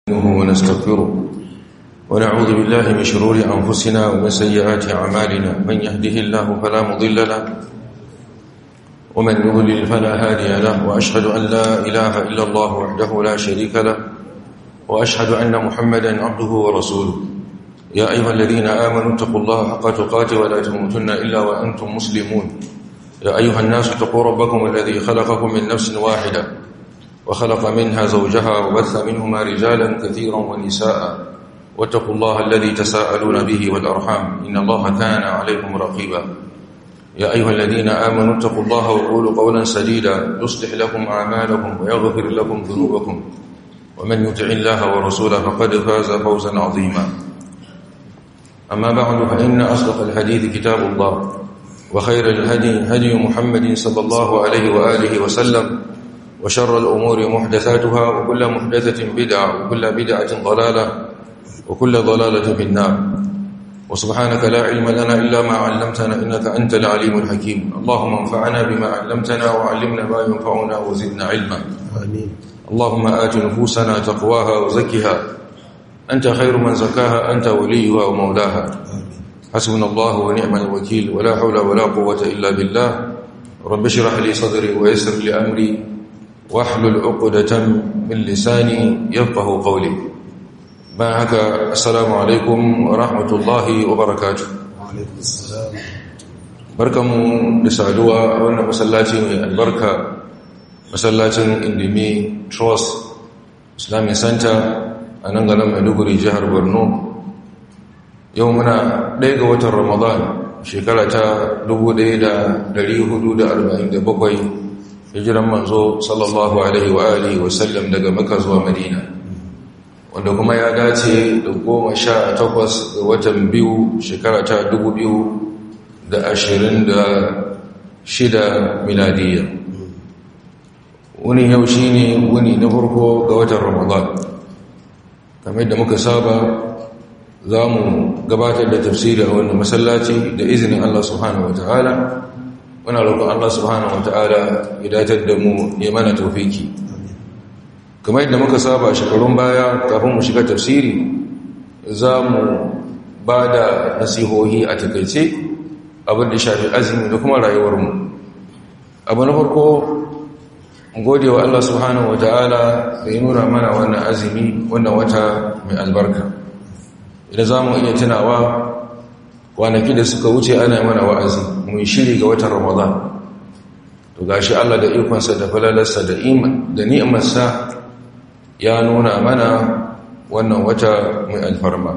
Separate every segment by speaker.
Speaker 1: نستعينه ونستغفره ونعوذ بالله من شرور أنفسنا ومن سيئات أعمالنا من يهده الله فلا مضل له ومن يضلل فلا هادي له وأشهد أن لا إله إلا الله وحده لا شريك له وأشهد أن محمدا عبده ورسوله يا أيها الذين آمنوا اتقوا الله حق تقاته ولا تموتن إلا وأنتم مسلمون يا أيها الناس اتقوا ربكم الذي خلقكم من نفس واحدة وخلق منها زوجها وبث منهما رجالا كثيرا ونساء واتقوا الله الذي تساءلون به والأرحام إن الله كان عليكم رقيبا يا أيها الذين آمنوا اتقوا الله وقولوا قولا سديدا يصلح لكم أعمالكم ويغفر لكم ذنوبكم ومن يطع الله ورسوله فقد فاز فوزا عظيما أما بعد فإن أصدق الحديث كتاب الله وخير الهدي هدي محمد صلى الله عليه وآله وسلم وشر الأمور محدثاتها وكل محدثة بدعة وكل بدعة ضلالة وكل ضلالة في النار وسبحانك لا علم لنا إلا ما علمتنا إنك أنت العليم الحكيم اللهم انفعنا بما علمتنا وعلمنا ما ينفعنا وزدنا علما
Speaker 2: آمين
Speaker 1: اللهم آت نفوسنا تقواها وزكها أنت خير من زكاها أنت وليها ومولاها حسبنا الله ونعم الوكيل ولا حول ولا قوة إلا بالله رب اشرح لي صدري ويسر لي أمري واحلل عقدة من لساني يفقه قولي ما هكا السلام عليكم ورحمة الله وبركاته
Speaker 2: وعليكم السلام
Speaker 1: barkamu da saduwa a wannan masallaci mai albarka masallacin indimi trust islamic center a nan garin maiduguri jihar borno yau muna ɗaya ga watan ramadan shekara ta 1447 hijiran manzo sallallahu alaihi wa alihi wasallam daga maka zuwa madina wanda kuma ya dace da goma sha takwas ga watan biyu shekara ta dubu biyu da ashirin da shida miladiyya wuni yau shi ne wuni na farko ga watan ramadan kamar da muka saba za mu gabatar da tafsiri a wannan masallaci da izinin Allah subhanahu wata'ala muna roƙon Allah subhanahu wata'ala ya datar da mu ya mana taufiki kamar yadda muka saba shekarun baya kafin mu shiga tafsiri za mu ba da nasihohi a takaice abin da shafi azumi da kuma rayuwarmu abu na farko gode wa Allah subhanahu wata'ala da ya nuna mana wannan azumi wannan wata mai albarka idan za mu iya tunawa kwanaki da suka wuce ana mana wa'azi mun shiri ga watan ramadan to gashi Allah da ikonsa da falalarsa da iman da ni'imarsa ya nuna mana wannan wata mai alfarma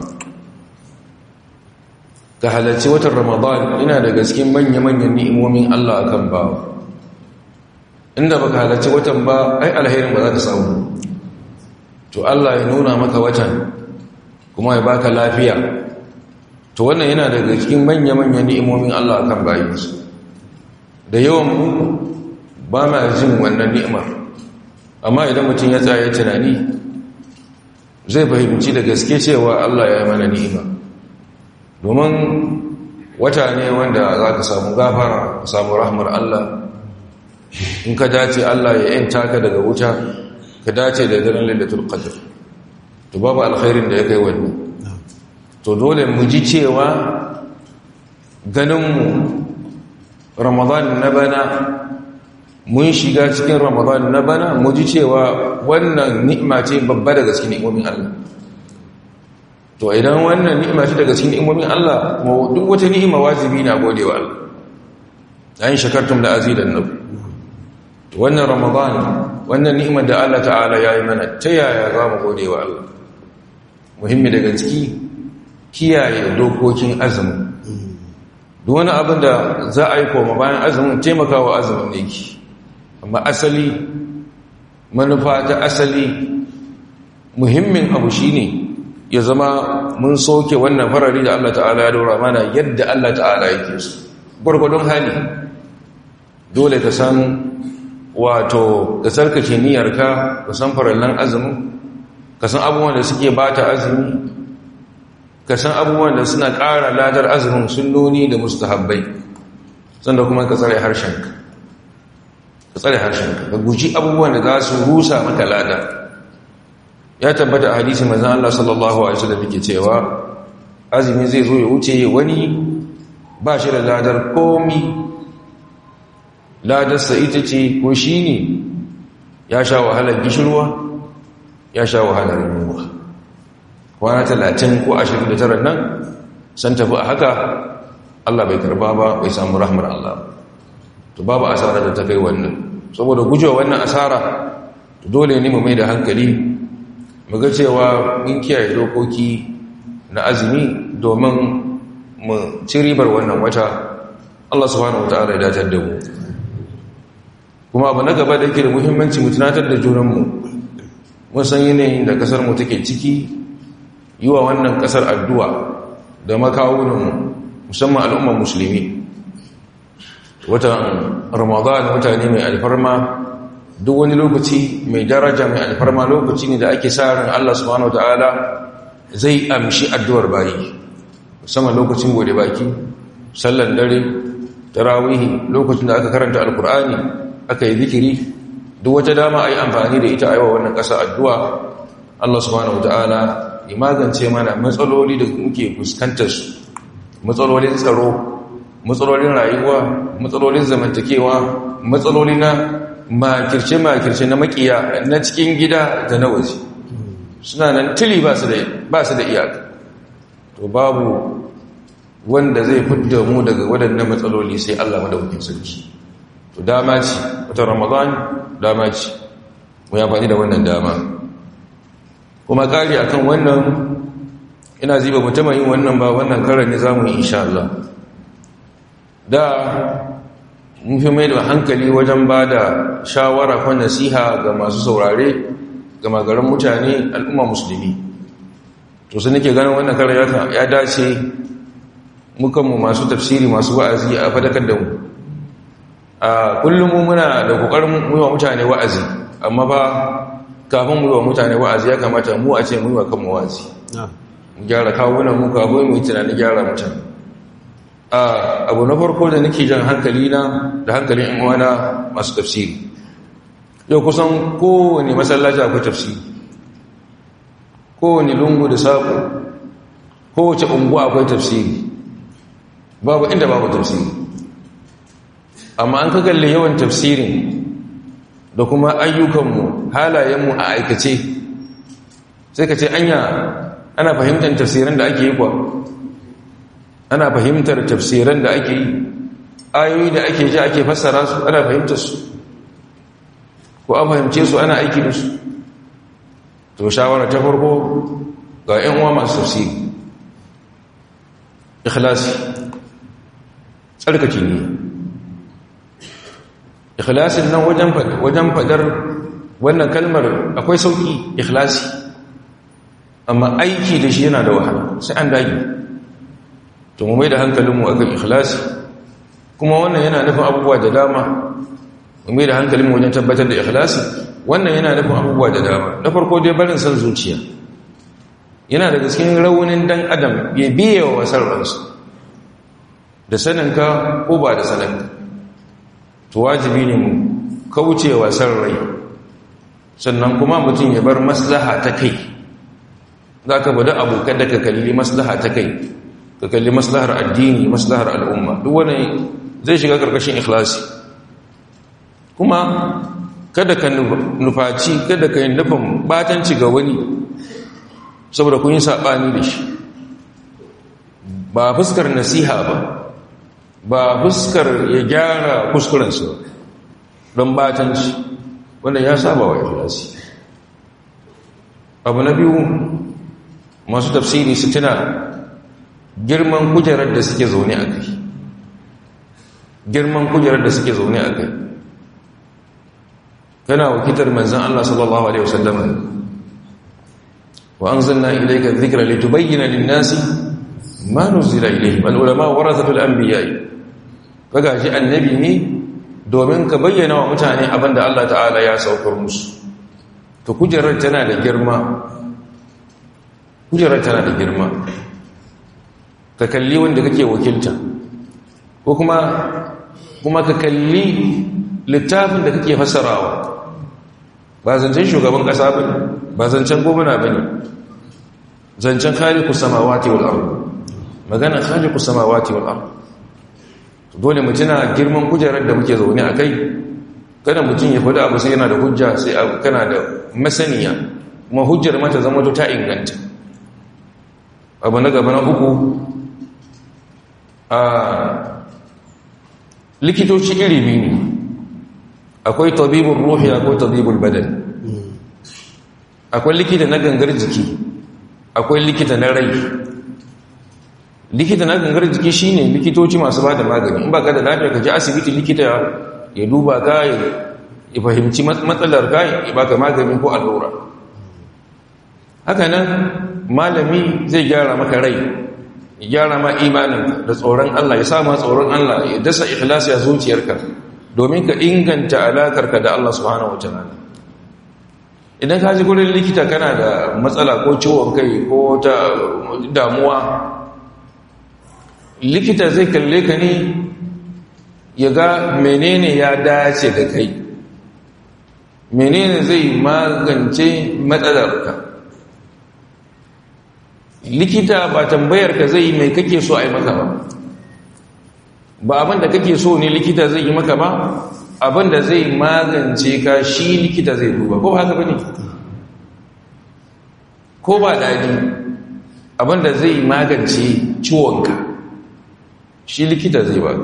Speaker 1: ka halarci watan ramadan ina da gaskin manya-manyan ni'imomin Allah akan bawa inda baka halarci watan ba ai alherin ba za ka samu to Allah ya nuna maka watan kuma ya baka lafiya to wannan yana daga cikin manya-manyan ni'imomin Allah akan bayinsu da yawan mu ba ma jin wannan ni'imar amma idan mutum ya tsaya tunani zai fahimci da gaske cewa Allah ya yi mana ni'ima domin wata ne wanda za ka samu gafara ka samu rahmar Allah in ka dace Allah ya yanta ka daga wuta ka dace da daren lailatul qadr to babu alkhairin da ya kai wannan to dole mu ji cewa ganinmu ramadan na bana mun shiga cikin ramadan na bana mu ji cewa wannan ni'ima ce babba daga cikin ni'imomin Allah to idan wannan ni'ima ce daga cikin ni'imomin Allah mu duk wata ni'ima wajibi na godewa Allah ayin shakartum da azidan nabi to wannan ramadan wannan ni'imar da Allah ta'ala ya yi mana ta yaya za mu godewa Allah muhimmi daga ciki kiyaye dokokin azumi duk wani abin da za a yi koma bayan azumin taimakawa azumin ne ki amma asali manufa ta asali muhimmin abu shine ya zama mun soke wannan farari da Allah ta'ala ya dora mana yadda Allah ta'ala yake su gwargwadon hali dole ka san wato ka sarkace niyyarka ka san farallan azumin ka san abubuwan da suke bata azumi ka san abubuwan da suna ƙara ladar azumin sunnoni da mustahabbai sanda kuma ka tsare harshenka ka tsare harshenka ka guji abubuwan da za su rusa maka lada ya tabbata a hadisi manzon Allah sallallahu alaihi wasallam yake cewa azumi zai zo ya wuce wani ba shi da ladar komi ladarsa ita ce ko shi ne ya sha wahalar gishirwa ya sha wahalar yunwa kwana talatin ko ashirin da tara nan san tafi a haka Allah bai karba ba bai samu rahmar Allah to babu asara da ta kai wannan saboda gujewa wannan asara dole ne mu mai da hankali mu ga cewa mun kiyaye dokoki na azumi domin mu ci ribar wannan wata Allah subhanahu wataala ya datar da mu kuma abu na gaba da yake da muhimmanci mu tunatar da junanmu mun san yanayin da kasar mu take ciki yi wa wannan kasar addu'a da makawunan musamman al'ummar musulmi watan ramadan mutane mai alfarma duk wani lokaci mai daraja mai alfarma lokaci ne da ake sa ran Allah subhanahu wataala zai amshi addu'ar bayi musamman lokacin gode baki sallan dare tarawihi lokacin da aka karanta alkur'ani aka yi zikiri duk wata dama a yi amfani da ita aiwa wannan ƙasa addu'a Allah subhanahu wata'ala ya magance mana matsaloli da muke fuskantar su matsalolin tsaro matsalolin rayuwa matsalolin zamantakewa matsaloli na makirce-makirce na makiya na cikin gida da na waje suna nan tili ba su da iyaka to babu wanda zai fidda mu daga waɗannan matsaloli sai Allah madaukakin sarki to dama ce wata ramadan dama ce mu amfani da wannan dama kuma kari akan wannan ina ziba mutum yin wannan ba wannan karar ne zamu yi insha Allah da mun fi mai da hankali wajen ba da shawara ko nasiha ga masu saurare ga magaran mutane al'umma musulmi to sai nake ganin wannan karar ya dace mukanmu masu tafsiri masu wa'azi a fadakar da mu a kullum muna da kokarin mu wa mutane wa'azi amma ba kafin mu wa mutane wa'azi ya kamata mu a ce mu wa kanmu wa'azi mu gyara kawunan mu kafin mu yi tunanin gyara mutane a abu na farko da nake jan hankali na da hankalin yan uwana masu tafsiri yau kusan kowane masallaci akwai tafsiri kowane lungu da saƙo kowace unguwa akwai tafsiri babu inda babu tafsiri amma an ka kalli yawan tafsirin da kuma ayyukanmu halayenmu a aikace sai ka ce anya ana fahimtar tafsirin da ake yi kuwa ana fahimtar tafsirin da ake yi ayoyi da ake ji ake fassara su ana fahimtar su ko an fahimce su ana aiki da su to shawara ta farko ga 'yan uwa masu tafsiri ikhlasi tsarkake ne ikhlasin nan wajen fadar wannan kalmar akwai sauki ikhlasi amma aiki da shi yana da wahala sai an dage to mu mai da hankalinmu akan ikhlasi kuma wannan yana nufin abubuwa da dama mu mai da hankalinmu wajen tabbatar da ikhlasi wannan yana nufin abubuwa da dama na farko dai barin san zuciya yana da cikin raunin dan adam ya biye wa wasar ransa da saninka ko ba da saninka to wajibi ne mu kauce wa san rai sannan kuma mutum ya bar maslaha ta kai za ka bada abu kada ka kalli maslaha ta kai ka kalli maslahar addini maslahar al'umma duk wani zai shiga karkashin ikhlasi kuma kada ka nufaci kada ka yi nufin batanci ga wani saboda kun yi saɓani da shi ba fuskar nasiha ba ba fuskar ya gyara kuskurensa don batanci wanda ya saba wa ikhlasi abu na biyu masu tafsiri su tuna girman kujerar da suke zaune a kai girman kujerar da suke zaune a kai kana wakitar manzan Allah sallallahu Alaihi wasallam wa an zanna ilaika zikra litubayyana lin-nasi ma nuzila ilayhim al-ulama warathatul anbiya'i kaga shi annabi ne domin ka bayyana wa mutane abinda Allah ta'ala ya saukar musu to kujerar tana da girma kujerar tana da girma ka kalli wanda kake wakilta ko kuma kuma ka kalli littafin da kake fasarawa ba zancen shugaban ƙasa ba ba zancen gwamna ba ne zancen khaliku samawati wal ardh magana khaliku samawati wal ardh dole mu tuna girman kujerar da muke zaune a kai kada mutum ya faɗi abu sai yana da hujja sai abu kana da masaniya kuma hujjar mata zama ta inganta abu na gaba na uku a likitoci iri biyu ne akwai tabibul ruhi akwai tabibul badan akwai likita na gangar jiki akwai likita na rai likita na gangar jiki shine likitoci masu ba da magani in ba ka da lafiya ka je asibiti likita ya duba ka ya fahimci matsalar ka ya baka magani ko allura haka nan malami zai gyara maka rai ya gyara ma imanin da tsoron Allah ya sa ma tsoron Allah ya dasa ikhlasi a zuciyarka domin ka inganta alakarka da Allah subhanahu wataala idan ka ji gurin likita kana da matsala ko ciwon kai ko ta damuwa likita zai kalle ka ne ya ga menene ya dace da kai menene zai magance matsalarka likita ba tambayar ka zai mai kake so a yi maka ba ba abin da kake so ne likita zai yi maka ba abin da zai magance ka shi likita zai duba ko haka ba ne ko ba daji abin da zai magance ciwonka shi likita zai ba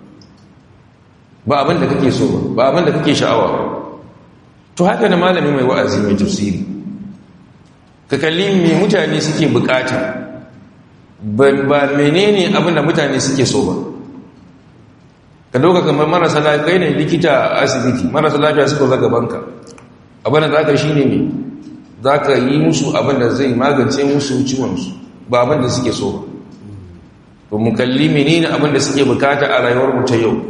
Speaker 1: ba abin da kake so ba abin da kake sha'awa to haka da malami mai wa'azi mai tafsiri ka kalli me mutane suke bukata ba menene abin da mutane suke so ba ka dauka kamar marasa lafiya ne likita a asibiti marasa lafiya suka zaga banka abin da za ka shi ne ne za ka yi musu abin da zai magance musu ciwonsu ba abin da suke so ba mu kalli menene abin da suke bukata a rayuwar mu ta yau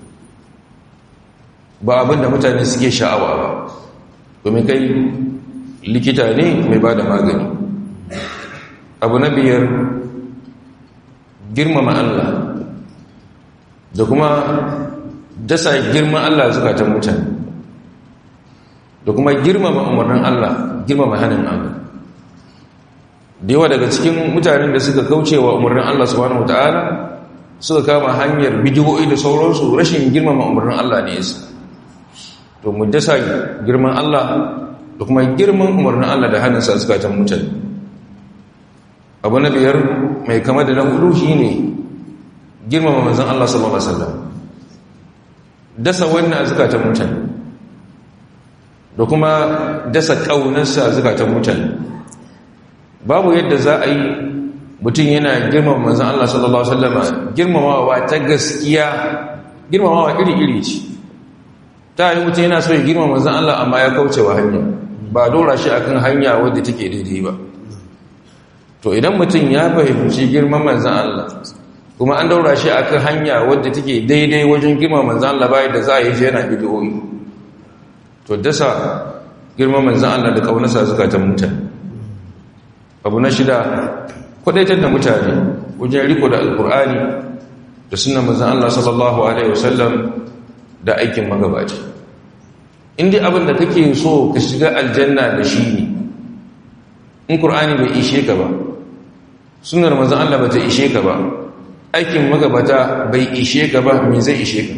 Speaker 1: ba abin da mutane suke sha'awa ba domin kai likita ne mai ba da magani abu na biyar girmama Allah da kuma dasa girman Allah zukatan mutane da kuma girmama umarnin Allah girmama hannun Allah da yawa daga cikin mutanen da suka kauce wa umarnin Allah subhanahu wataala suka kama hanyar bidiyoyi da sauransu rashin girmama umarnin Allah ne yasa to mu dasa girman Allah da kuma girman umarnin Allah da hannunsa zukatan mutane abu na biyar mai kama da na hudu shine girmama manzon Allah sallallahu alaihi wasallam dasa wannan zukatan mutane da kuma dasa kaunarsa zukatan mutane babu yadda za a yi mutum yana girmama manzan Allah sallallahu Alaihi wasallama girmamawa ta gaskiya girmamawa iri-iri ce ta yi mutum yana so ya girmama manzan Allah amma ya kauce wa hanya ba dora shi akan hanya wadda take daidai ba to idan mutum ya fahimci girman manzan Allah kuma an daura shi akan hanya wadda take daidai wajen girmama manzan Allah bayan da za a yi shi yana bidiyoyi to dasa girman manzan Allah da kaunarsa zukatan mutane abu na shida kwadaitar da mutane wajen riko da alkur'ani da sunan manzan Allah sallallahu alaihi wasallam da aikin magabaci inda abin da kake so ka shiga aljanna da shi ne in kur'ani bai ishe ka ba sunar manzan Allah ba ta ishe ka ba aikin magabata bai ishe ka ba me zai ishe ka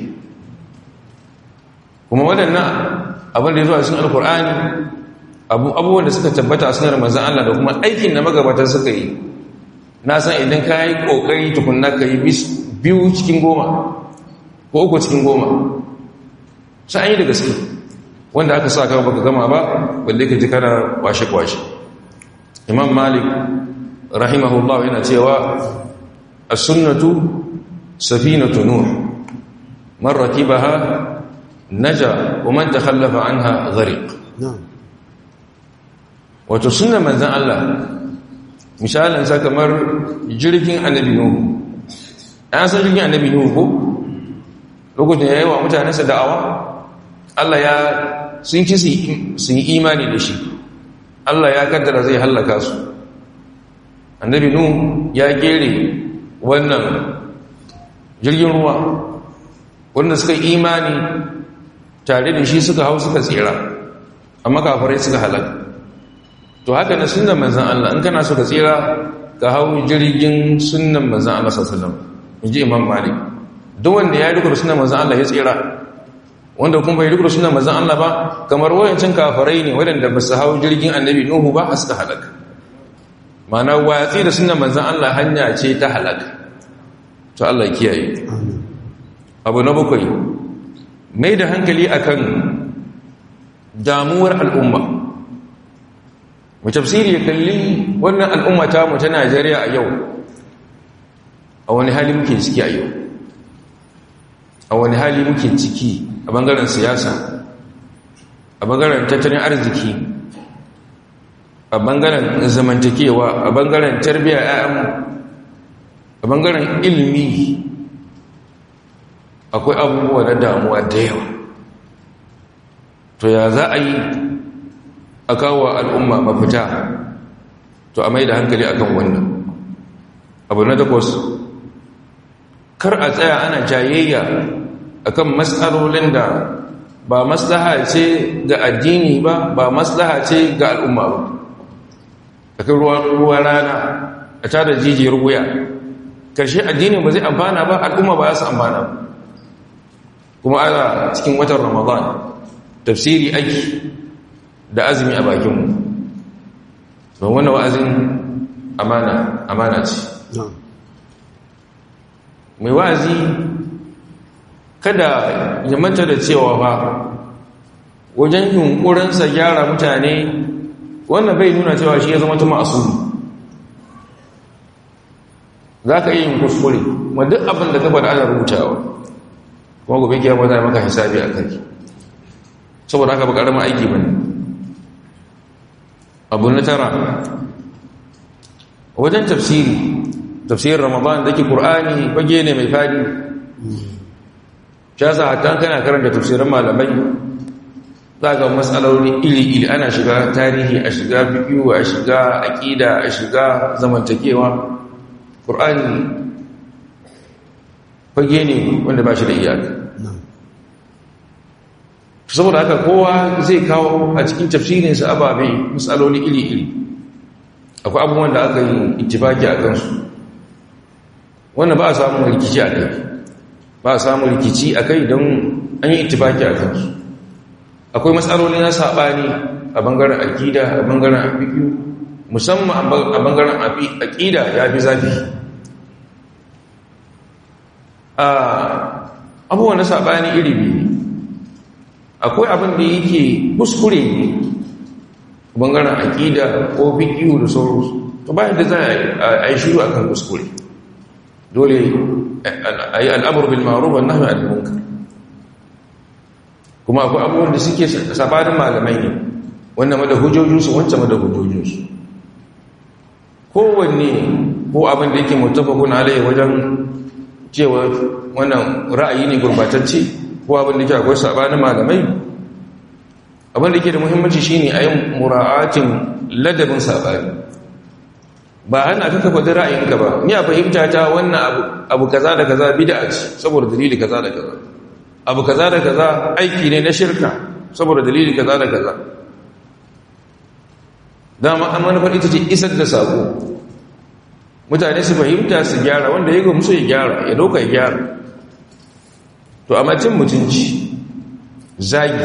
Speaker 1: kuma waɗannan abin da ya zo a cikin alkur'ani abubuwan da suka tabbata a sunar manzan Allah da kuma aikin da magabata suka yi na san idan ka yi ƙoƙari tukunna ka yi biyu cikin goma ko uku cikin goma sai an yi da gaske wanda aka sa kama baka gama ba balle ka ji kana kwashe-kwashe imam malik rahimahullah yana cewa as-sunnatu safinatu nuh man rakibaha naja wa man takhallafa anha ghariq wato sunna manzan Allah misalin sa kamar jirgin annabi nuhu an san jirgin annabi nuhu ko lokacin yayi wa mutanensa da'awa Allah ya sun ki sun yi imani da shi Allah ya kaddara zai hallaka su annabi nuhu ya gere wannan jirgin ruwa wanda suka imani tare da shi suka hau suka tsira amma kafirai suka halaka to haka na sunan manzan Allah in kana so ka tsira ka hau jirgin sunan manzan Allah sallallahu alaihi wasallam inji imam malik duk wanda ya riko sunan manzan Allah ya tsira wanda kuma bai riko sunan manzan Allah ba kamar wayancin kafirai ne waɗanda ba su hau jirgin annabi nuhu ba suka halaka mana watsi da sunan manzan Allah hanya ce ta halaka to Allah kiyaye abu na bakwai mai da hankali akan damuwar al'umma mu tafsiri ya kalli wannan al'umma ta mu ta Najeriya a yau a wani hali muke ciki a yau a wani hali muke ciki a bangaren siyasa a bangaren tattalin arziki a bangaren zamantakewa a bangaren tarbiyyar ayyamu a bangaren ilimi akwai abubuwa na damuwa da yawa to ya za a yi a kawo al'umma mafita to a mai da hankali akan wannan abu na takwas kar a tsaya ana jayayya akan matsalolin da ba maslaha ce ga addini ba ba maslaha ce ga al'umma ba akan ruwa rana a tada jijiyar wuya karshe addini ba zai amfana ba al'umma ba za su amfana ba kuma ana cikin watan ramadan tafsiri aiki da azumi a bakinmu don wannan wa'azin amana amana ce mai wa'azi kada ya manta da cewa ba wajen yunkurinsa gyara mutane wannan bai nuna cewa shi ya zama tuma asuli za ka iya yin kuskure ma duk abin da gaba da ana rubutawa kuma gobe kiyama za maka hisabi a kai saboda haka ba ƙaramin aiki ba ne abu na tara wajen tafsiri tafsirin ramadan da ke ƙur'ani fage ne mai fadi shasa hatta kana karanta tafsirin malamai za ga matsaloli iri-iri ana shiga tarihi a shiga bibiyu a shiga aƙida a shiga zamantakewa ƙur'ani fage ne wanda ba shi da iyaka saboda haka kowa zai kawo a cikin tafsirinsa ababe matsaloli iri-iri akwai abubuwan da aka yi ittifaki a kansu wannan ba a samun rikici a kai ba a samun rikici a kai don an yi ittifaki a kansu akwai matsaloli na saɓani a bangaren akida a bangaren afiƙi musamman a bangaren akida ya fi zafi abubuwan na saɓani iri biyu akwai abin da yake kuskure ne bangaren aƙida ko fiƙiyu da sauransu to bayan da za a yi shiru akan kuskure dole a yi al'amur bil ma'ruf wa nahy anil munkar kuma akwai abubuwan da suke sabanin malamai ne wannan mada hujjojinsu wancan mada hujjojinsu kowanne ko abin da yake mutafakun alayhi wajen cewa wannan ra'ayi ne gurbatacce ko abin da ke akwai sabanin malamai abin da ke da muhimmanci shine a yin mura'atin ladabin sabani ba ana ka kafa da ra'ayinka ba ni a fahimta ta wannan abu kaza da kaza bid'a ce saboda dalili kaza da kaza abu kaza da kaza aiki ne na shirka saboda dalili kaza da kaza dama an manufar ita ce isar da sako mutane su fahimta su gyara wanda ya gamsu ya gyara ya dauka ya gyara to a macin mutunci zagi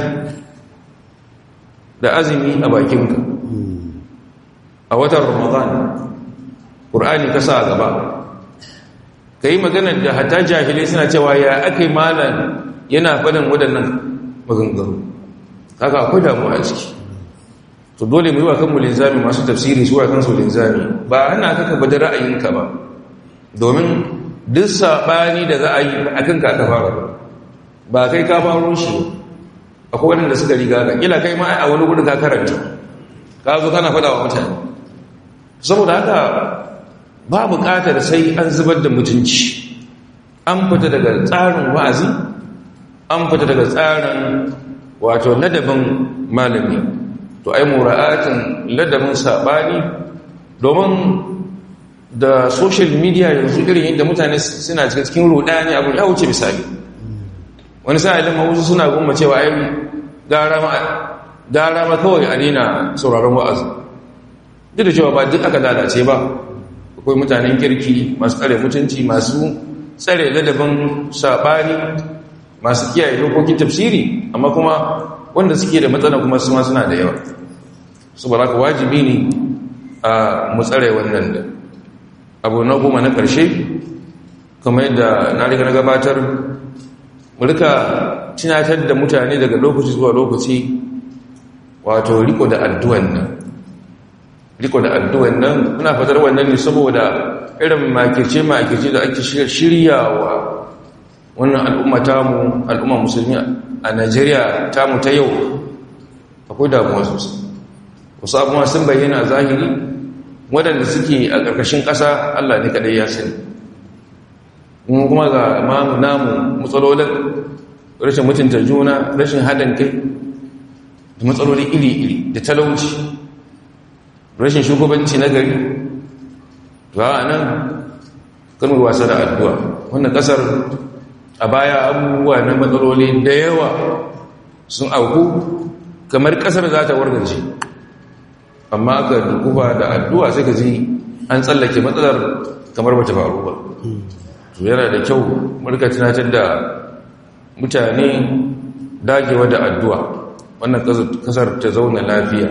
Speaker 1: da azumi a bakinka a watan ramadan ƙur'ani ka sa gaba ka yi maganar da hata jahilai suna cewa ya aka yi malam yana faɗin waɗannan maganganu haka akwai damuwa a ciki to dole mu yi wa kanmu linzami masu tafsiri su wa kansu linzami ba ana kaka ba da ra'ayinka ba domin duk saɓani da za a yi a kanka aka fara ba kai ka faro shi akwai waɗanda suka riga ka kila kai ma a wani gudun ka karanta ka zo kana faɗa wa mutane saboda haka ba buƙatar sai an zubar da mutunci an fita daga tsarin wa'azi an fita daga tsarin wato ladabin malami to ai mura'atin ladabin saɓani domin da social media yanzu irin yadda mutane suna cikin rudani abu ya wuce misali wani sa'ilin ma wasu suna gumma cewa ai gara ma gara ma kawai a daina sauraron wa'azi duk da cewa ba duk aka lalace ba akwai mutanen kirki masu tsare mutunci masu tsare ladabin saɓani masu kiyaye dokokin tafsiri amma kuma wanda suke da matsala kuma su ma suna da yawa saboda haka wajibi ne a mu tsare wannan da abu na goma na ƙarshe kamar yadda na riga na gabatar mu rika tunatar da mutane daga lokaci zuwa lokaci wato riko da addu'an nan riko da addu'an nan muna fatar wannan ne saboda irin makirce-makirce da ake shiryawa wannan al'umma tamu al'umma musulmi a Najeriya tamu ta yau akwai damuwa sosai wasu abubuwa sun bayyana zahiri waɗanda suke a ƙarƙashin ƙasa Allah ne kaɗai ya sani kuma ga mamu namu matsalolin rashin mutunta juna rashin haɗin kai da matsaloli iri-iri da talauci rashin shugabanci na gari ba a nan kanuwar wasa da addu'a wannan ƙasar a baya abubuwa na matsaloli da yawa sun auku kamar ƙasar za ta wargace amma aka dukufa da addu'a sai ka ji an tsallake matsalar kamar bata faru ba to yana da kyau murka tunatar da mutane dagewa da addu'a wannan kasar ta zauna lafiya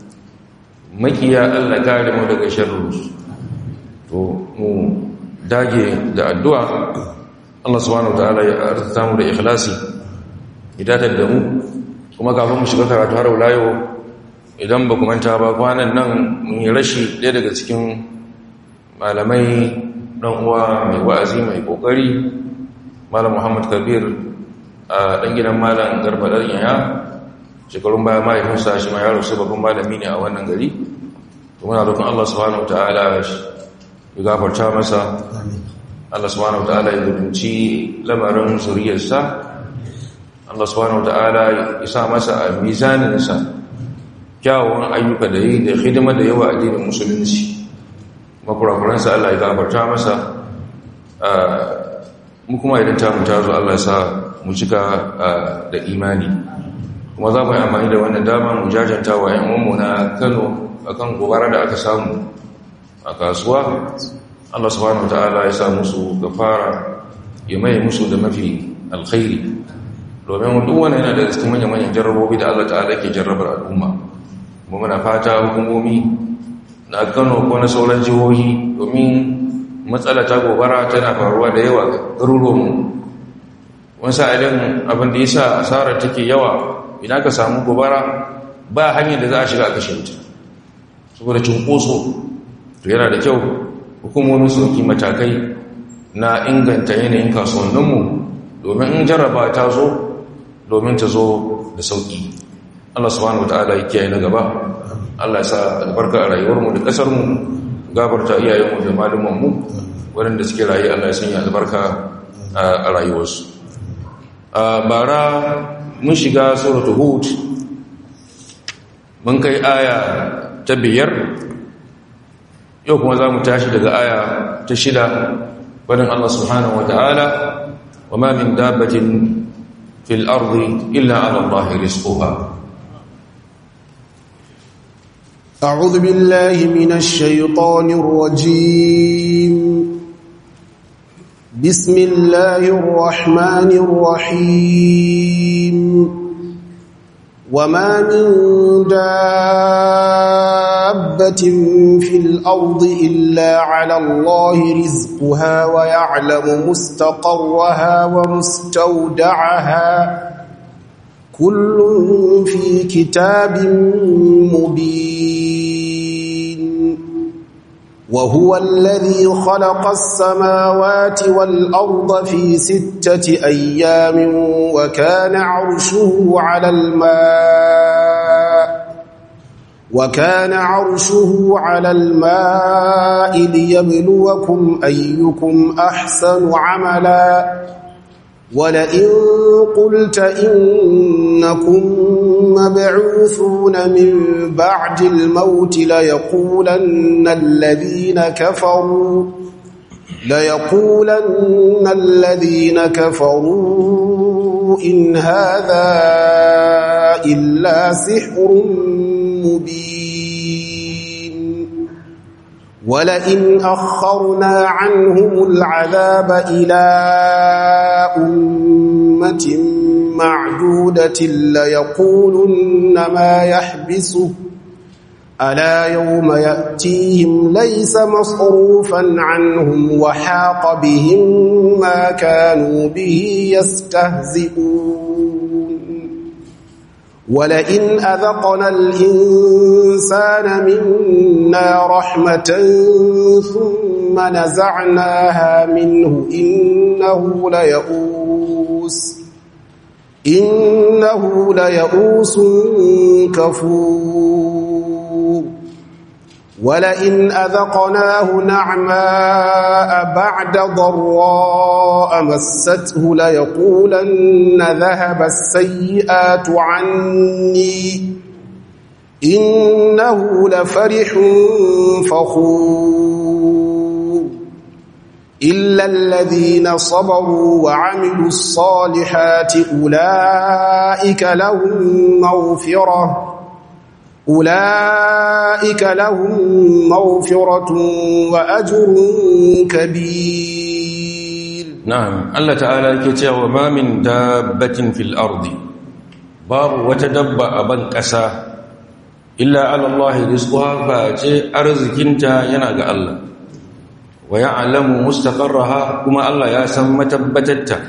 Speaker 1: makiya Allah kare mu daga sharru to mu dage da addu'a Allah subhanahu wataala ya arzuta mu da ikhlasi idatar da mu kuma kafin mu shiga karatu har wulayo idan ba manta ba kwanan nan mun yi rashi ɗaya daga cikin malamai ɗan uwa mai wa'azi mai ƙoƙari malam muhammad kabir a ɗan gidan malam garba ɗan yaya shekarun baya mahaifinsa shi ma yaro sai babban malami ne a wannan gari to muna roƙon allah subhanahu ta'ala ya gafarta masa allah subhanahu ta'ala ya gudunci lamarin zuriyarsa allah subhanahu ta'ala ya sa masa a mizaninsa kyawun ayyuka da yi da hidima da yawa addinin musulunci makurakuransa Allah ya gafarta masa mu kuma idan ta mu tazo Allah ya sa mu cika da imani kuma za mu yi amfani da wannan dama mu jajanta wa ‘yan uwanmu na Kano akan gobara da aka samu a kasuwa Allah subhanahu wa ta'ala ya sa musu gafara ya mai musu da mafi alkhairi domin duk wani yana da cikin manyan-manyan jarrabobi da Allah ta'ala ke jarrabar al'umma kuma muna fata hukumomi na kano ko na sauran jihohi domin matsala ta gobara tana faruwa da yawa garuruwanmu wani sa'ilin abin da ya sa asarar take yawa idan ka samu gobara ba hanyar da za a shiga a kashe wuta saboda cunkoso to yana da kyau hukumomin su ɗauki matakai na inganta yanayin kasuwanninmu domin in jarraba ta zo domin ta zo da sauƙi Allah subhanahu wataala ya kiyaye na gaba Allah ya sa albarka a rayuwarmu da ƙasarmu gafarta iyayenmu da malumanmu waɗanda suke rayu Allah ya sanya albarka a rayuwarsu a bara mun shiga suratul hud mun kai aya ta biyar yau kuma za mu tashi daga aya ta shida wadin Allah subhanahu wataala wa ma min dabbatin fil ardi illa ala Allah rizquha
Speaker 2: أعوذ بالله من الشيطان الرجيم بسم الله الرحمن الرحيم وما من دابة في الأرض إلا على الله رزقها ويعلم مستقرها ومستودعها كل في كتاب مبين وهو الذي خلق السماوات والأرض في ستة أيام وكان عرشه على الماء وكان عرشه على الماء ليبلوكم أيكم أحسن عملاً ولئن قلت إنكم مبعوثون من بعد الموت ليقولن الذين كفروا ليقولن الذين كفروا إن هذا إلا سحر مبين ولئن أخرنا عنهم العذاب إلى أمة معدودة ليقولن ما يحبسه ألا يوم يأتيهم ليس مصروفا عنهم وحاق بهم ما كانوا به يستهزئون ولئن أذقنا الإنسان منا رحمة ثم نزعناها منه إنه ليئوس إنه ليئوس كفور ولئن أذقناه نعماء بعد ضراء مسته ليقولن ذهب السيئات عني إنه لفرح فخور إلا الذين صبروا وعملوا الصالحات أولئك لهم مغفرة أولئك لهم مغفرة وأجر كبير
Speaker 1: نعم الله تعالى كتير وما من دابة في الأرض باب وتدبأ بن كسا إلا على الله رزقها فأتي أرزكنتا ينقى الله ويعلم مستقرها كما الله يسمى متبتتا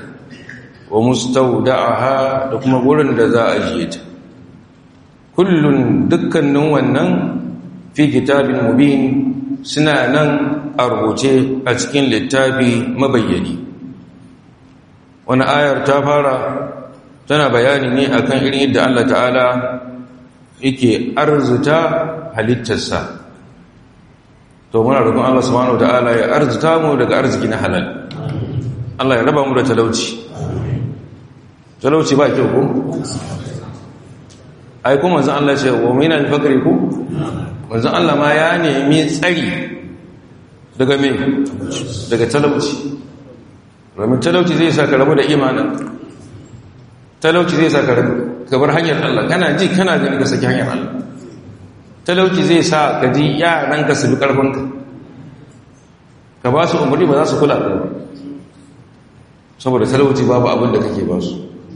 Speaker 1: ومستودعها كما قولن ذا أجيت kullun dukkanin wannan fi kitabin mubin suna nan a rubuce a cikin littafi mabayyani wani ayar ta fara tana bayani ne akan irin yadda Allah ta'ala yake arzuta halittarsa to muna roƙon Allah subhanahu ta'ala ya arzuta mu daga arziki na halal Allah ya raba mu da talauci talauci ba kyau ko ai kuma manzon Allah ce wa min al-fakri ku manzon Allah ma ya nemi tsari daga me daga talauci domin talauci zai sa ka rabu da imanin talauci zai sa ka rabu ka bar hanyar Allah kana ji kana gani ka saki hanyar Allah talauci zai sa ka ji yaran ka su bi karfinka ka ba su umarni ba za su kula da saboda talauci babu abin da kake ba su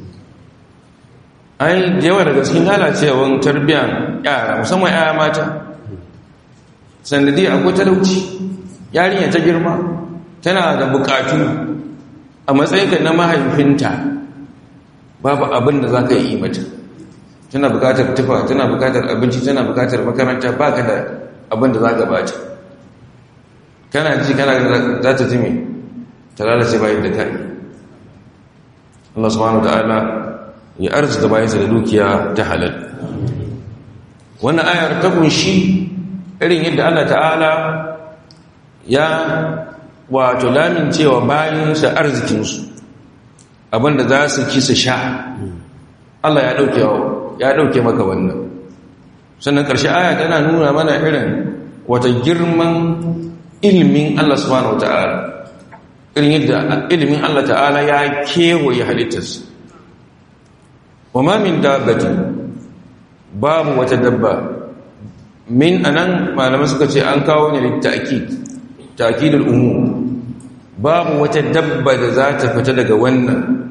Speaker 1: ai da yawa daga cikin lalacewan tarbiyyar yara musamman yaya mata sandadi akwai talauci yarinya ta girma tana da bukatu a matsayinka na mahaifinta babu abin da za ka yi mata tana bukatar tufa tana bukatar abinci tana bukatar makaranta ba ka da abin da za ka bata kana ji kana za ta jimi ta lalace bayan da ka yi Allah subhanahu wa ta'ala ya arzuta bayansa da dukiya ta halal wannan ayar ta kunshi irin yadda Allah ta'ala ya wato lamin cewa bayansa arzikinsu abinda za su ci su sha Allah ya dauke ya dauke maka wannan sannan ƙarshe aya tana nuna mana irin wata girman ilimin Allah subhanahu wata'ala irin yadda ilimin Allah ta'ala ya kewaye halittarsa وما من دابة باب وتدبى من أنن ما لم سكت أن كون للتأكيد تأكيد الأمور باب وتدبى ذات فتدق ون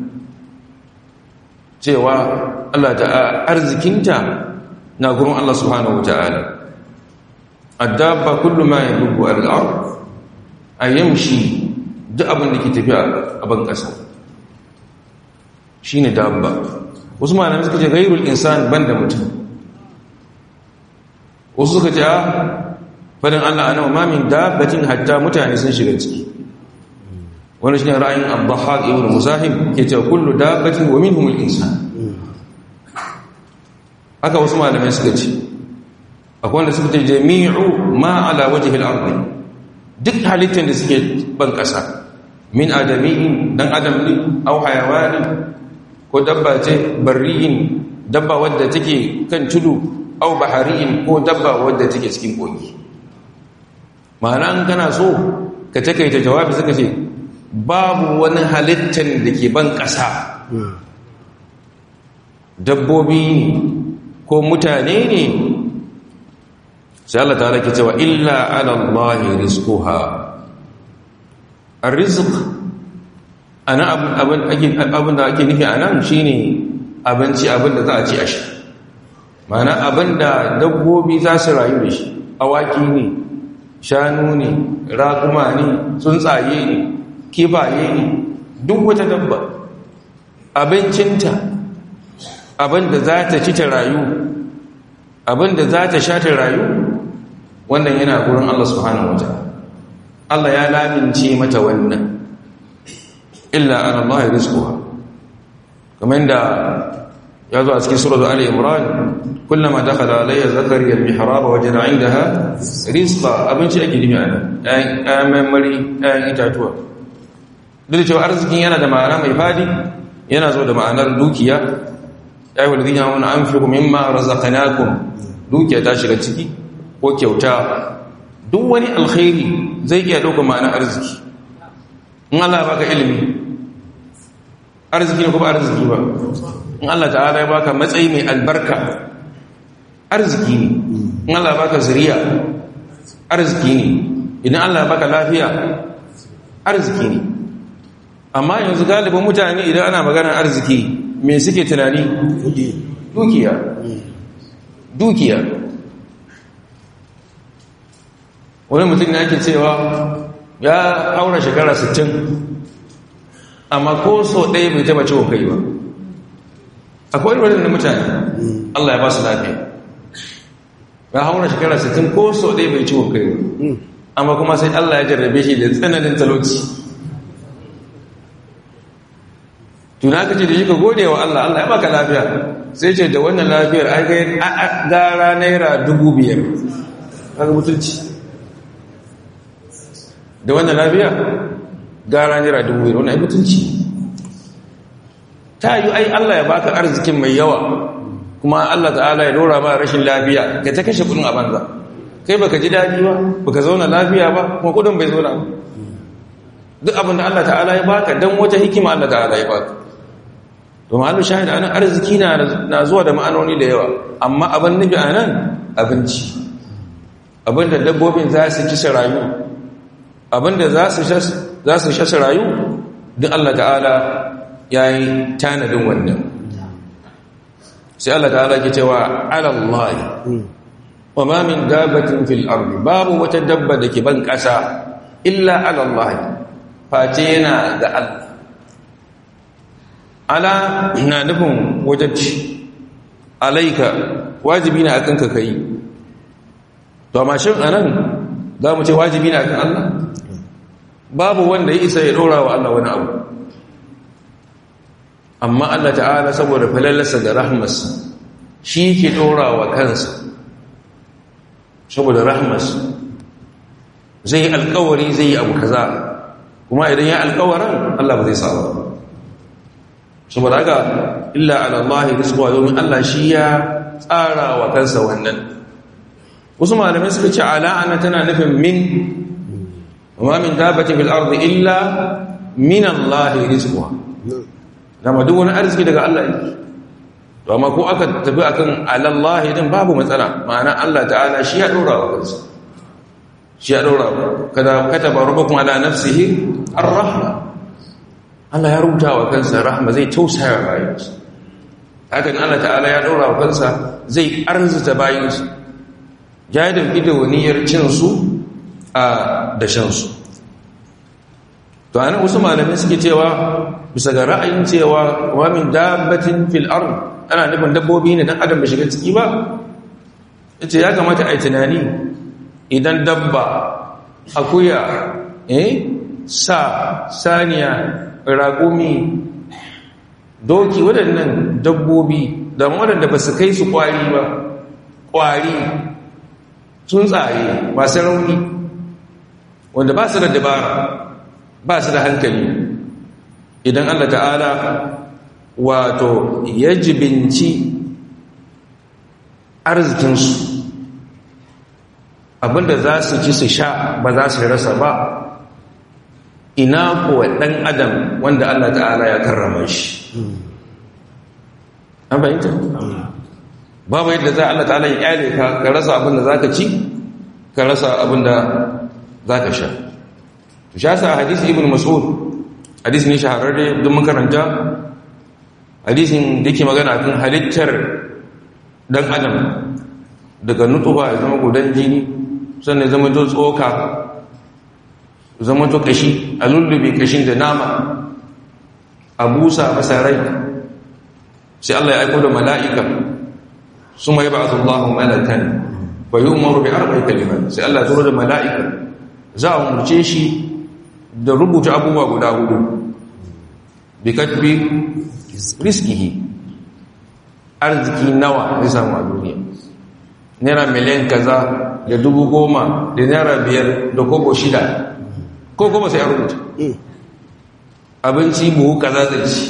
Speaker 1: cewa Allah ta arzikinta na gurin Allah subhanahu wataala addabba kullu ma yadubu al-ard ayamshi duk abin da ke tafiya a ban kasa shine dabba wasu malamai suka ce gairul insan banda mutum wasu suka ce a fadin Allah ana ma min dabbatin hatta mutane sun shiga ciki wani shi ne ra'ayin abdahaq ibn musahib ke cewa kullu dabbatin wa minhum al-insan haka wasu malamai suka ce akwai wanda suka ce jami'u ma ala wajhi al-ard duk halittar da suke ban kasa min adami'in dan adam ne aw hayawani ko dabba ce barri'in dabba wadda take kan tudu au bahari'in ko dabba wadda take cikin kogi ma'ana an kana so ka takaita jawabi suka ce babu wani halittar da ke ban ƙasa dabbobi ne ko mutane ne sai Allah ta ke cewa illa ala Allah rizquha arrizq ana abin abin da ake nufi anan shine abinci abin da za a ci a sha mana abin da dabbobi za su rayu da shi awaki ne shanu ne raƙuma ne tsuntsaye ne kifaye ne duk wata dabba abincinta abinda za ta ci ta rayu abinda za ta sha ta rayu wannan yana gurin Allah subhanahu wa Allah ya lamince mata wannan illa an Allah rizquha kamar da ya zo a cikin suratu Ali Imran kullama dakhala alayya zakariya al-mihrab wajada 'indaha rizqa abinci ake nufi a nan ayan marmari ayan itatuwa duk da cewa arzikin yana da ma'ana mai fadi yana zo da ma'anar dukiya ya yi walidin yawon an fi mimma razaqnakum dukiya ta shiga ciki ko kyauta duk wani alkhairi zai iya ɗauka ma'anar arziki in Allah baka ilimi arziki ne kuma arziki ba in Allah ta'ala ya baka matsayi mai albarka arziki ne in Allah baka zuriya arziki ne idan Allah baka lafiya arziki ne amma yanzu galibin mutane idan ana maganar arziki me suke tunani dukiya dukiya wani mutum ne ake cewa ya aura shekara 60 amma ko so ɗaya bai taba ciwon kai ba akwai wani mutane Allah ya ba su lafiya ya haura shekara 60 ko so ɗaya bai ciwon kai ba amma kuma sai Allah ya jarrabe shi da tsananin talauci tuna ka ce da shi ka gode wa Allah Allah ya baka lafiya sai ce da wannan lafiyar ai gara naira dubu biyar kaga mutunci da wannan lafiya gara naira dubu biyar wannan ai mutunci ta yi ai Allah ya baka arzikin mai yawa kuma Allah ta'ala ya dora ma rashin lafiya ka ta kashe kudin a banza kai baka ji daɗi ba baka zauna lafiya ba kuma kudin bai zauna ba duk abin da Allah ta'ala ya baka dan wata hikima Allah ta'ala ya baka to mahallu shahid anan arziki na na zuwa da ma'anoni da yawa amma abin nufi anan abinci abinda dabbobin za su ci rayu abinda za su za su sha rayu duk Allah ta'ala yayi tanadin wannan sai Allah ta'ala ke cewa ala Allah wa ma min dabatin fil ardi babu wata dabba da ke ban kasa illa ala Allah face yana ga Allah ala na nufin wajabci alaika wajibi na akan ka kai to amma shin anan za mu ce wajibi na akan Allah babu wanda ya isa ya dora wa Allah wani abu amma Allah ta'ala saboda falalarsa da rahmarsa shi ke dora wa kansa saboda rahmarsa zai alkawari zai yi abu kaza kuma idan ya alkawarin Allah ba zai saba ba saboda haka illa ala Allah rizqa domin Allah shi ya tsara wa kansa wannan wasu malamai suka ce ala ana tana nufin min wa min dabatin fil ardi illa min Allah rizqa dama duk wani arziki daga Allah yake to amma ko aka tafi akan ala Allah din babu matsala ma'ana Allah ta'ala shi ya dora wa kansa shi ya dora kada kataba rabbukum ala nafsihi ar-rahma Allah ya rubuta wa kansa rahma zai tausaya bayansa hakan Allah ta'ala ya ɗora wa kansa zai arzuta bayansa jadin idoniyar cinsu a dashensu to ana wasu malamai suke cewa bisa ga ra'ayin cewa wa min dabbatin fil ard ana nufin dabbobi ne dan adam bai shiga ciki ba yace ya kamata a yi tunani idan dabba akuya eh sa saniya raƙumi doki waɗannan dabbobi da waɗanda ba su kai su ƙwari ba ƙwari tsuntsaye masu rauni wanda ba su da dabara ba su da hankali idan Allah ta'ala wato ya jibinci arzikinsu abinda za su ci su sha ba za su rasa ba ina kuwa ɗan adam wanda Allah ta'ala ya karrama shi an fahimta babu yadda za Allah ta'ala ya kyale ka ka rasa abin da zaka ci ka rasa abin da zaka sha to sha sa hadisi ibn mas'ud hadisi ne shahararre don makaranta hadisin da ke magana kan halittar dan adam daga nutuba ya zama gudan jini sannan zama to tsoka zama to kashi a lullube kashin da nama a busa masa rai sai Allah ya aiko da mala'ika su mai ba su Allah malakan ba yi umaru bai arba kalimat sai Allah turo da mala'ika za a umarce shi da rubuta abubuwa guda hudu bi katbi riskihi arziki nawa zai samu a duniya naira miliyan kaza da dubu goma da naira biyar da kobo shida ko goma sai a rubuta abinci buhu kaza zai ci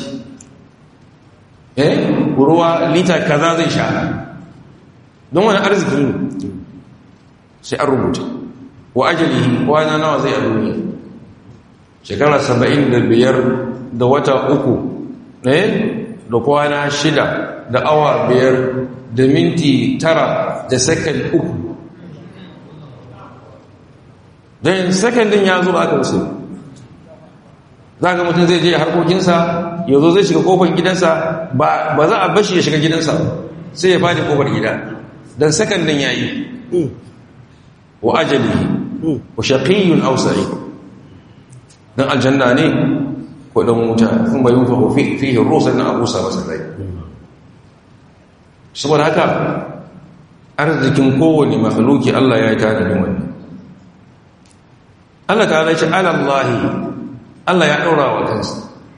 Speaker 1: eh ruwa lita kaza zai sha don wani arziki ne sai an rubuta wa ajalihi kwana nawa zai a duniya shekara saba'in da biyar da wata uku ne da kwana shida da awa biyar da minti tara da sakan uku don sakandin ya zo aka wasu za ga mutum zai je harkokinsa ya zo zai shiga kofar gidansa ba za a bashi ya shiga gidansa sai ya fadi kofar gida don sakandin ya yi wa ajalihi wa shaqiyyun aw sa'id dan aljanna ne ko dan wuta kun bai yufa fi fihi rusul na abusa wasallai saboda haka arzikin kowane makhluki Allah ya yi tanadin wannan Allah ta ce alallahi Allah ya ɗora wa kansa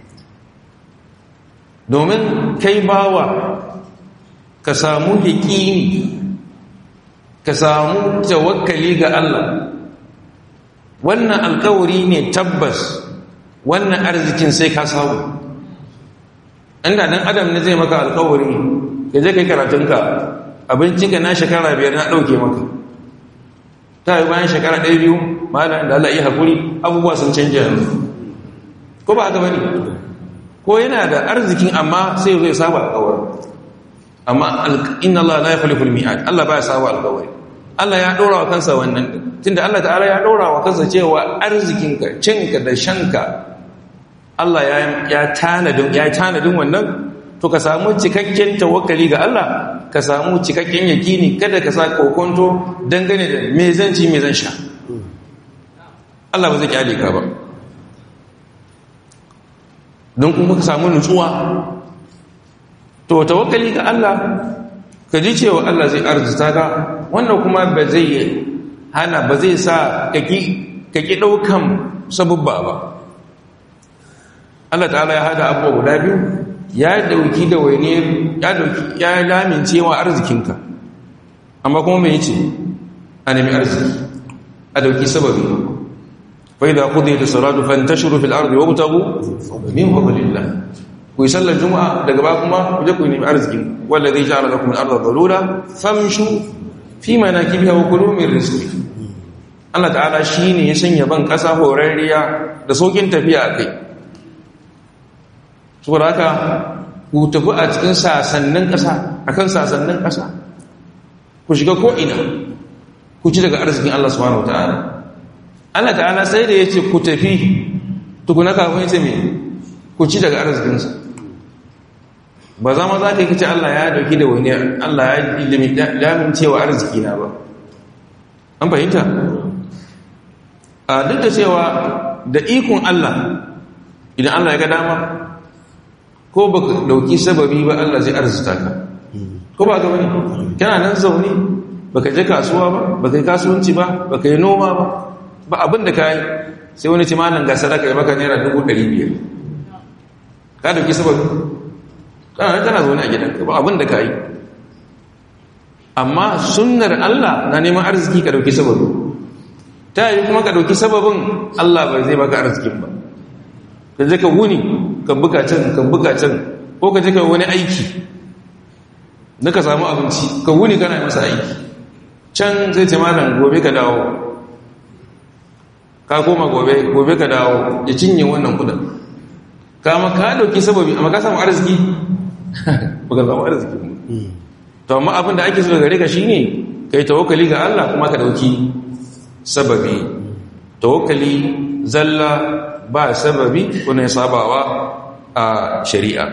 Speaker 1: domin kai bawa ka samu yaƙini ka samu tawakkali ga Allah wannan alkawari ne tabbas wannan arzikin sai ka samu inda dan adam ne zai maka alkawari ka je kai karatunka abincinka na shekara biyar na ɗauke maka ta yi bayan shekara ɗaya biyu malam da Allah iya haƙuri abubuwa sun canja yanzu ko ba haka bane ko yana da arzikin amma sai zai saba alƙawari amma inna Allah la yakhlifu al-mi'ad Allah baya saba alƙawari Allah ya dora wa kansa wannan tunda Allah ta'ala ya dora wa kansa cewa arzikinka cinka da shanka Allah ya ya tanadin ya tanadin wannan to ka samu cikakken tawakkali ga Allah ka samu cikakken yakini kada ka sa kokonto dangane da me zan ci me zan sha Allah ba zai kyale ka ba don kuma ka samu nutsuwa to tawakkali ga Allah ka ji cewa Allah zai arzuta ka wannan kuma ba zai hana ba zai sa kaki kaki daukan sabubba ba Allah ta'ala ya hada abubuwa guda biyu ya dauki da waine ya dauki ya lamincewa arzikinka amma kuma me yace a nemi arziki a dauki sababi فإذا قضيت الصلاة فانتشروا في الأرض وابتغوا من فضل الله ويصلى الجمعة daga ba kuma kuje ku nemi arzikin wallazi ja'ala lakum al-ardha dhalula famshu fi manakibiha wa kulu min rizqi Allah ta'ala shine ya sanya ban kasa horarriya da sokin tafiya kai saboda haka ku tafi a cikin sasannin kasa akan sasannin kasa ku shiga ko ina ku ci daga arzikin Allah subhanahu wataala Allah ta'ala sai da ya ce ku tafi tukuna kafin ya ce mai ku ci daga arzikinsa ba za ma za ka yi kace Allah ya dauki da wani Allah ya ilimi damin cewa arziki na ba an fahimta a duk da cewa da ikon Allah idan Allah ya ga dama ko ba ka dauki sababi ba Allah zai arzita ka ko ba ga wani kana nan zaune ba ka je kasuwa ba ba ka yi kasuwanci ba ba ka yi noma ba ba abin da ka yi sai wani ci malam ga sadaka ya maka naira dubu ɗari biyar ka dauki sababi kana kana zaune a gidanka ba abin da ka yi amma sunnar Allah na neman arziki ka dauki sababi ta yi kuma ka dauki sababin Allah bai zai baka arzikin ba ka je ka wuni ka buga can ka buga can ko ka je ka wani aiki na ka samu abinci ka wuni kana masa aiki can zai ce malam gobe ka dawo ka koma gobe gobe ka dawo ya cinye wannan kudin kama ka dauki sababi amma ka samu arziki baka samu arziki ba to amma abin da ake so gare ka shine kai tawakkali ga Allah kuma ka dauki sababi tawakkali zalla ba sababi kuna sabawa a shari'a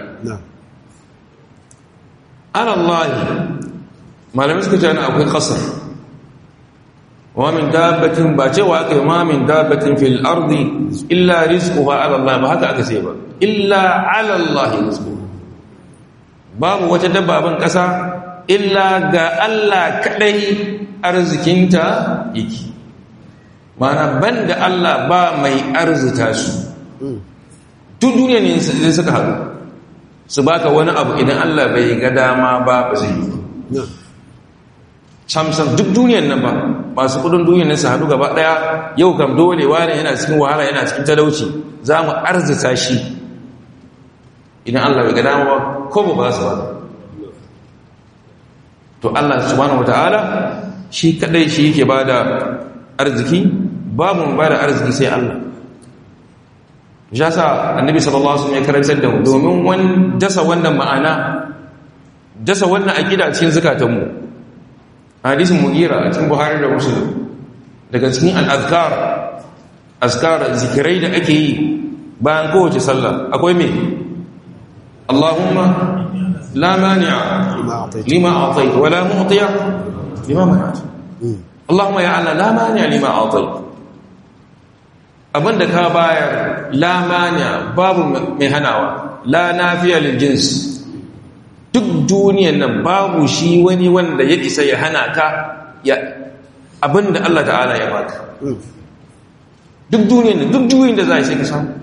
Speaker 1: ala Allah malamin suka ce akwai kasar wa min dabbatin ba cewa aka yi ma min dabbatin fil ardi illa rizquha ala Allah ba haka aka ce ba illa ala Allah rizquha babu wata dabba ban kasa illa ga Allah kadai arzikinta yake mana banda Allah ba mai arzita su duk duniya ne sai suka haɗu su baka wani abu idan Allah bai ga dama ba ba zai yi samsam duk duniyan nan ba masu kudin duniyan nan su haɗu gaba ɗaya yau kam dole wani yana cikin wahala yana cikin talauci za mu arzita shi idan Allah bai ga dama ba ko ba su ba to Allah subhanahu wataala shi kadai shi yake bada arziki babu mu bada arziki sai Allah ya sa annabi sallallahu alaihi wasallam ya karantar da mu domin wan dasa wannan ma'ana dasa wannan aqida cikin zakatanmu hadisin mugira a cikin buhari da muslim daga cikin al-azkar azkar zikirai da ake yi bayan kowace sallah akwai me Allahumma la mani'a lima a'tayt wa la mu'tiya lima mana'at Allahumma ya Allah la mani'a lima a'tayt abinda ka bayar la mani'a babu mai hanawa la nafiya lil jins duk duniyan nan babu shi wani wanda ya isa ya hana ka ya abinda Allah ta'ala ya baka duk duniyan nan duk duniyan da za a sai ka samu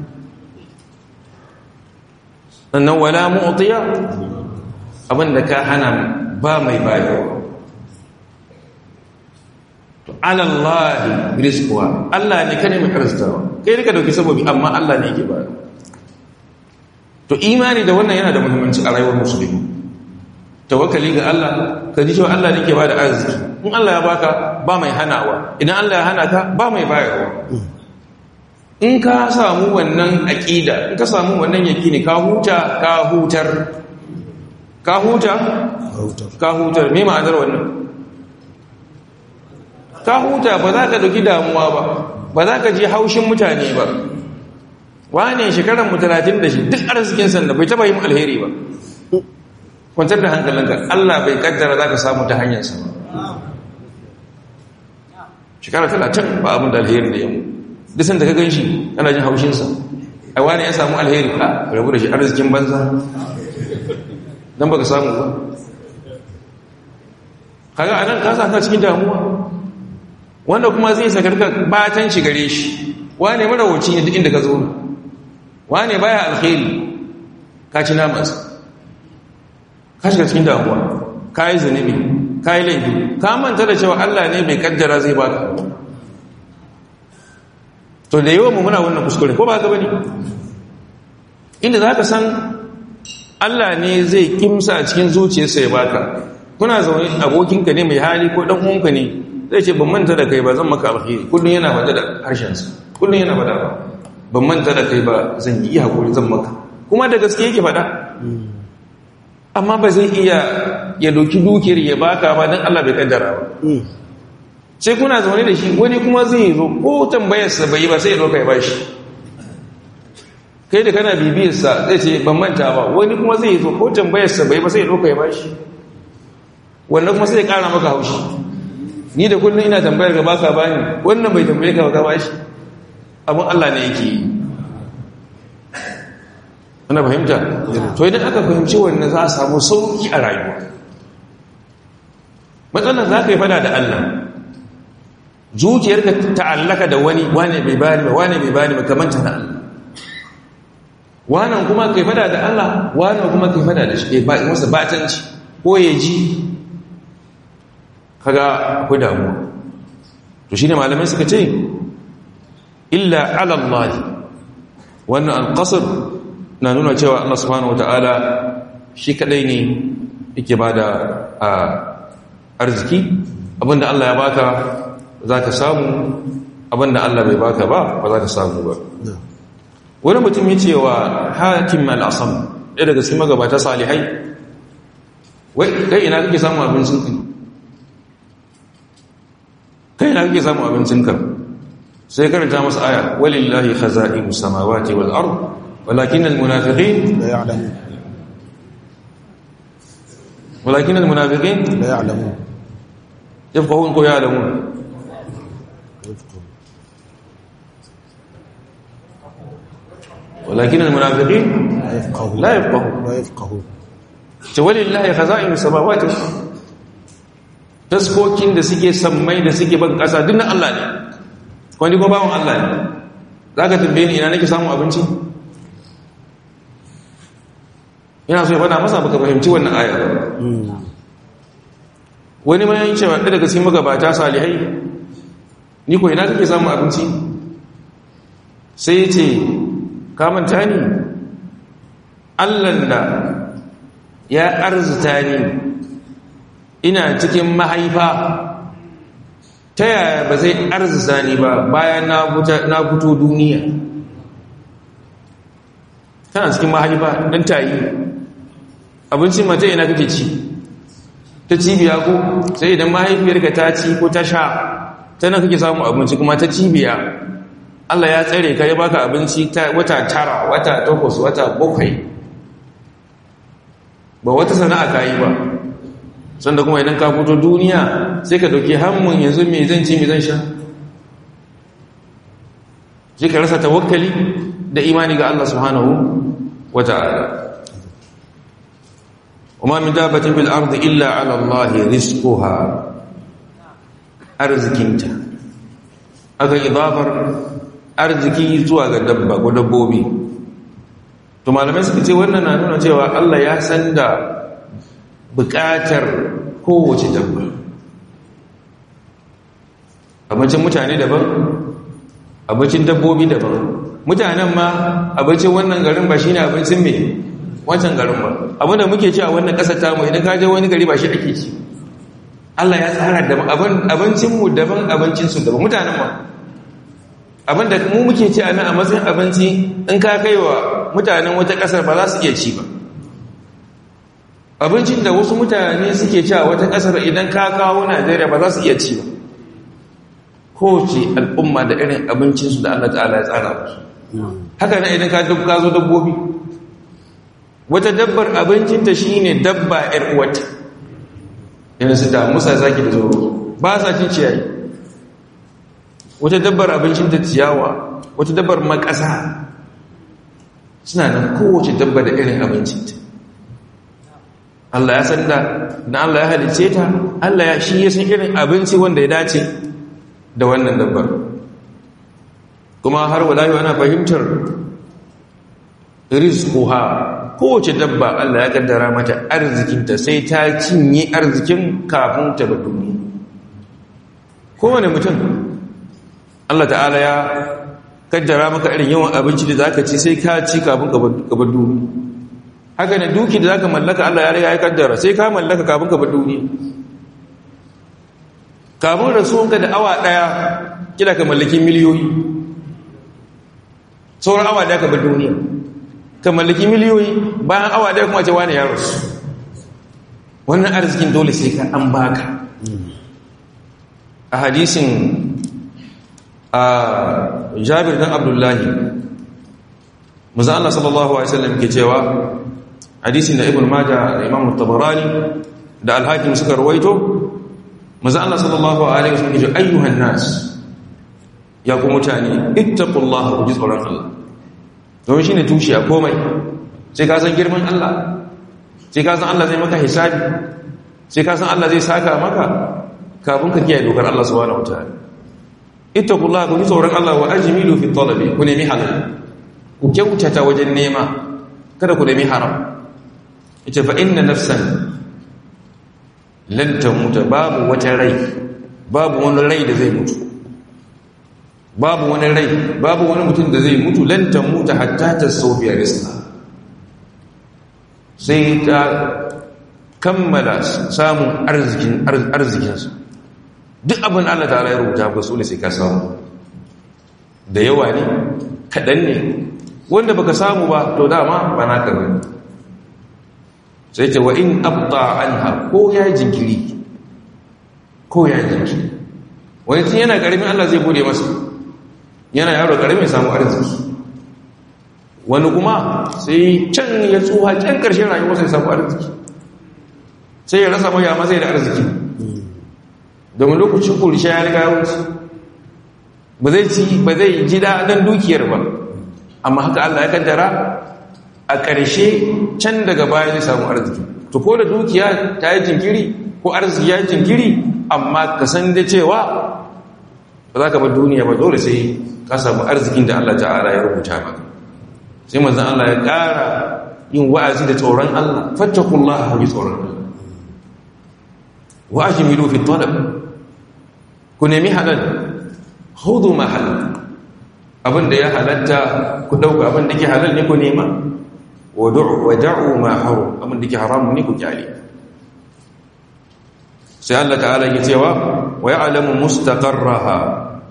Speaker 1: sannan wala mu'tiya abinda ka hana ba mai bayarwa to ala Allah rizquha Allah ne kane mai arzikawa kai ne ka dauki sababi amma Allah ne yake bayarwa to imani da wannan yana da muhimmanci a rayuwar musulmi tawakkali ga Allah ka ji cewa Allah ne ke bada arziki in Allah ya baka ba mai hanawa idan Allah ya hana ka ba mai bayarwa in ka samu wannan aqida in ka samu wannan yaqini ka huta ka hutar ka huta ka hutar me ma'anar wannan ka huta ba za ka dauki damuwa ba ba za ka ji haushin mutane ba wane shekaran mu 30 da shi duk arzikin sanda bai taba yin alheri ba kwantar da hankalinka Allah bai kaddara za ka samu ta hanyarsa ba shekara talatin ba abin da alheri da yamu disan da ka gan shi kana jin haushinsa a wani ya samu alheri a rabu da shi arzikin banza don ba ka samu ba kaga a nan kasa ta cikin damuwa wanda kuma zai sakarka batan shi gare shi wane marawacin yadda inda ka zo wane baya alheri ka ci namansa ka shiga cikin damuwa ka yi zunubi ka yi laifi ka manta da cewa Allah ne bai kaddara zai baka to da yawan muna wannan kuskure ko ba ka bane inda za ka san Allah ne zai kimsa a cikin zuciyarsa ya baka kuna zaune abokinka ne mai hali ko dan uwanka ne zai ce ban manta da kai ba zan maka alheri kullum yana bada da harshensa kullum yana bada ba ban manta da kai ba zan yi hakuri zan maka kuma da gaske yake faɗa amma ba zai iya ya doki dukiyar ya baka ba don Allah bai kaddara ba sai kuna zaune da shi wani kuma zai zo ko tambayarsa bai ba sai ya doka ya bashi kai da kana bibiyarsa zai ce ban manta ba wani kuma zai zo ko tambayarsa bai ba sai ya doka ya bashi wannan kuma sai ya kara maka haushi ni da kullum ina tambayar ga baka bani wannan bai tambaye ka ba bashi abin Allah ne yake yi ana fahimta to idan aka fahimci wannan za a samu sauki a rayuwa matsalar za ka yi fada da Allah zuciyarka ta'allaka da wani wane bai bani ba wane bai bani ba kamanta da Allah wannan kuma kai fada da Allah wannan kuma kai fada da shi ba masa batanci ko ya ji kaga akwai damuwa to shine malamai suka ce illa ala Allah wannan alqasr na nuna cewa Allah subhanahu wata'ala shi kadai ne yake bada a arziki abinda Allah ya baka za ka samu abinda Allah bai baka ba ba za ka samu ba wani mutum ya ce wa hakim al-asam ɗaya daga cikin magabata salihai wai kai ina kake samun abincin ka kai ina kake samun abincin ka sai karanta masa aya walillahi khaza'inu samawati wal ard walakin al munafiqin
Speaker 2: لا يعلمون
Speaker 1: walakin al munafiqin
Speaker 2: لا يعلمون
Speaker 1: yafqahun ko ya'lamun walakin al munafiqin
Speaker 2: لا يفقهون
Speaker 1: la yafqahun
Speaker 2: لا يفقهون
Speaker 1: ce walillahi khaza'inu samawati wal ard taskokin da suke sammai da suke ban kasa duk na Allah ne wani ko bawon Allah ne zaka tambaye ni ina nake samun abinci ina so ya fada masa baka fahimci wannan aya ba wani ma yin cewa ɗaya daga cikin magabata salihai ni ko ina kake samun abinci sai ya ce kamanta ni allan da ya arzuta ni ina cikin mahaifa ta yaya ba zai arzuta ni ba bayan na fito duniya tana cikin mahaifa ɗan tayi abincin mata ina kake ci ta cibiya ko sai idan mahaifiyarka ta ci ko ta sha tana kake samun abinci kuma ta cibiya Allah ya tsare ka ya baka abinci ta wata tara wata takwas wata bakwai ba wata sana'a ka yi ba sanda kuma idan ka fito duniya sai ka dauki hammun yanzu me zan ci me zan sha sai ka rasa tawakkali da imani ga Allah subhanahu wata'ala وما من دابة في الأرض إلا على الله رزقها أرزكينتا aka idafar arziki zuwa ga dabba ko dabbobi to malamai suka ce wannan na nuna cewa Allah ya san da bukatar kowace dabba abincin mutane daban abincin dabbobi daban mutanen ma abincin wannan garin ba shine abincin mai wancan garin ba abinda muke ci a wannan ƙasar tamu idan ka je wani gari ba shi ake ci Allah ya tsara da abincinmu daban abincinsu daban mutanen ma abinda mu muke ci a nan a matsayin abinci in ka kai wa mutanen wata ƙasar ba za su iya ci ba abincin da wasu mutane suke ci a wata ƙasar idan ka kawo najeriya ba za su iya ci ba kowace al'umma da irin abincinsu da allah ta'ala ya tsara musu haka nan idan ka zo dabbobi wata dabbar abincinta shi ne dabba ‘yar uwata yana su da musa zaki da zoro ba sa cin ciyayi wata dabbar abincinta ciyawa wata dabbar makasa suna nan kowace dabba da irin abincinta Allah ya san da na Allah ya halice ta Allah ya shi ya san irin abinci wanda ya dace da wannan dabbar kuma har walayi ana fahimtar rizquha kowace dabba Allah ya kaddara mata arzikinta sai ta cinye arzikin kafin ta bar duniya kowane mutum Allah ta'ala ya kaddara maka irin yawan abinci da zaka ci sai ka ci kafin ka bar duniya haka ne duki da zaka mallaka Allah ya riga ya kaddara sai ka mallaka kafin ka bar duniya kafin rasuwanka da awa daya kila ka mallaki miliyoyi sauran awa daya ka bar duniya ka mallaki miliyoyi bayan awa daya kuma ce wani ya rasu wannan arzikin dole sai ka an baka a hadisin a jabir dan abdullahi muza Allah sallallahu alaihi wasallam ke cewa hadisin da ibn majah da imam tabarani da al-hakim suka rawaito muza Allah sallallahu alaihi wasallam ke cewa ayyuhan nas ya ku mutane ittaqullaha ku ji tsoron Allah domin shi ne tushe a komai sai ka san girman Allah sai ka san Allah zai maka hisabi sai ka san Allah zai saka maka kafin ka kiyaye dokar Allah subhanahu wataala ittaqullaha ku tsoron Allah wa ajmilu fi talabi ku nemi halal ku kyautata wajen nema kada ku nemi haram ita fa inna nafsan lan tamuta babu wata rai babu wani rai da zai mutu babu wani rai babu wani mutum da zai mutu lantan mutu hatta ta sofiya rizka sai ta kammala samun arzikinsu duk abin Allah ta ya rubuta ba su ne sai ka samu da yawa ne kaɗan ne wanda baka samu ba to dama ba na ka bane sai ce wa in abta anha ko ya jinkiri ko ya jinkiri wani tun yana ƙaramin Allah zai bude masa yana yaro ƙaramin samu arziki wani kuma sai can ya tsoha can ƙarshen rayuwa sai samu arziki sai ya rasa maya mazai da arziki domin lokacin kurishe ya riga wuce ba zai ci ba zai ji daɗin dukiyar ba amma haka Allah ya kaddara a ƙarshe can daga baya zai samu arziki to ko da dukiya ta yi jinkiri ko arziki ya yi jinkiri amma ka san da cewa ba za ka bar duniya ba dole sai ka samu arzikin da Allah ta'ala ya rubuta maka sai manzan Allah ya ƙara yin wa'azi da tsoron Allah fattakullah bi tsoron Allah wa ajmilu fi talab ku nemi halal hudu ma halal abinda ya halatta ku dauka abinda ke halal ne ku nema wa da'u ma haram abinda ke haram ne ku kyale sai Allah ta'ala ya cewa wa ya'lamu mustaqarraha